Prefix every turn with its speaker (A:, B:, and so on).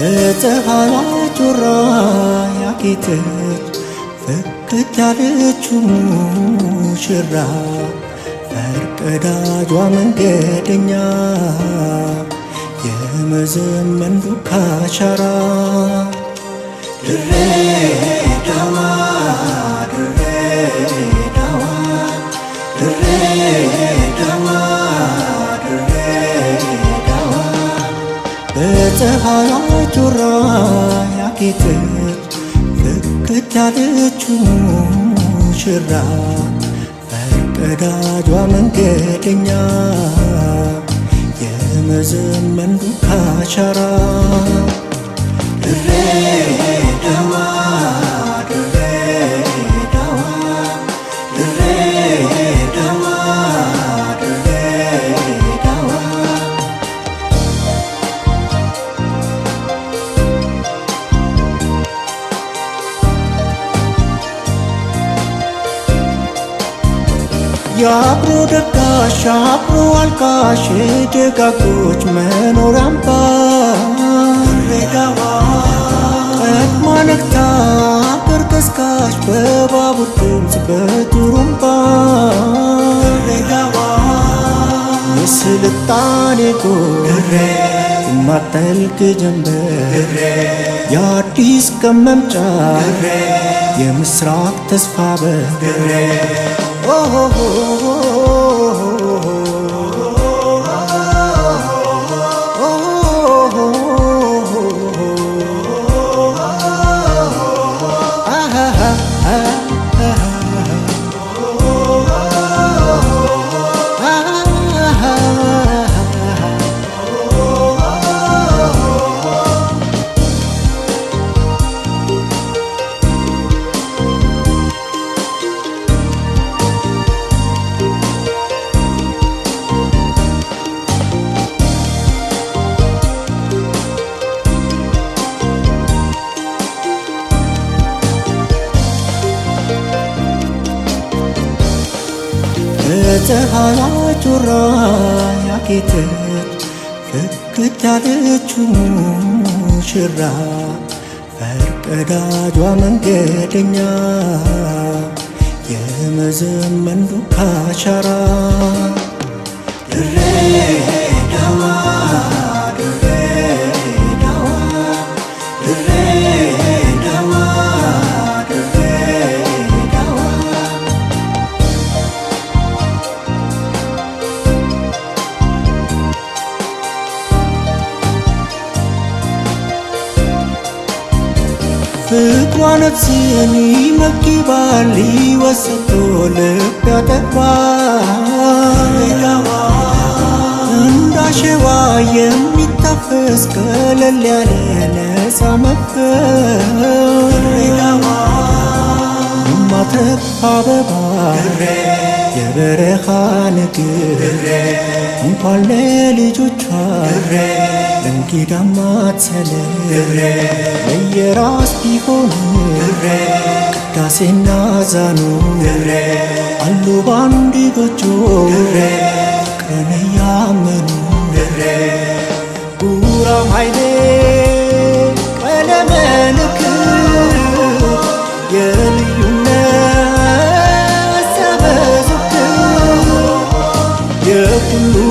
A: በፀሐይዋ ጮራ ያጌጠች ፍክት ያለችው ሙሽራ ፈርቀዳጇ መንገደኛ የመዘመን ዱካ አሻራ ድሬዳዋ ድሬዳዋ ድሬዳዋ ድሬዳዋ በፀሐይዋ ጮራ ያጌጠች ፍክት ያለችው ሙሽራ ፈርቀዳጇ መንገደኛ የመዘመን ዱካ አሻራ ድሬዳዋ ድሬዳዋ ድሬዳዋ ድሬዳዋ የአብሮ ደጋሽ አብሮ አልቃሽ ደጋጎች መኖሪያ አምባ ድሬዳዋ ቀድማ ነግታ አገር ቀስቃሽ በባቡር ድምፅ በጡሩምባ ድሬዳዋ የስልጣኔ ጎሬ የማጠልቅ ጀንበር የአዲስ ቀን መምጫ የምስራቅ ተስፋ በር በፀሐይዋ ጮራ ያጌጠች ፍክት ያለችው ሙሽራ ፈርቀዳጇ መንገደኛ የመዘመን ዱካ አሻራ ድሬዳዋ ድሬዳዋ ድሬዳዋ ድሬዳዋ ፍቅሯ ነፍስን ይመግባል ሊወስቶ ልብ ያጠግባል እንዳሸዋ የሚታፈስ ቀለል ያለ ነፃ መንፈስ የማትረግፍ አበባ የበረኻ ንግር እንኳን ለልጆቿ ለእንግዳ ማትሰለፍ ለየራስ ቢሆን ቅዳሴና ዛኑ አሉ ባንድ ጎጆ ፍቅርን እያመኑ ጉራም ኃይሌ ቀለመ ንክር የልዩነት ሰበዙክር የሁሉ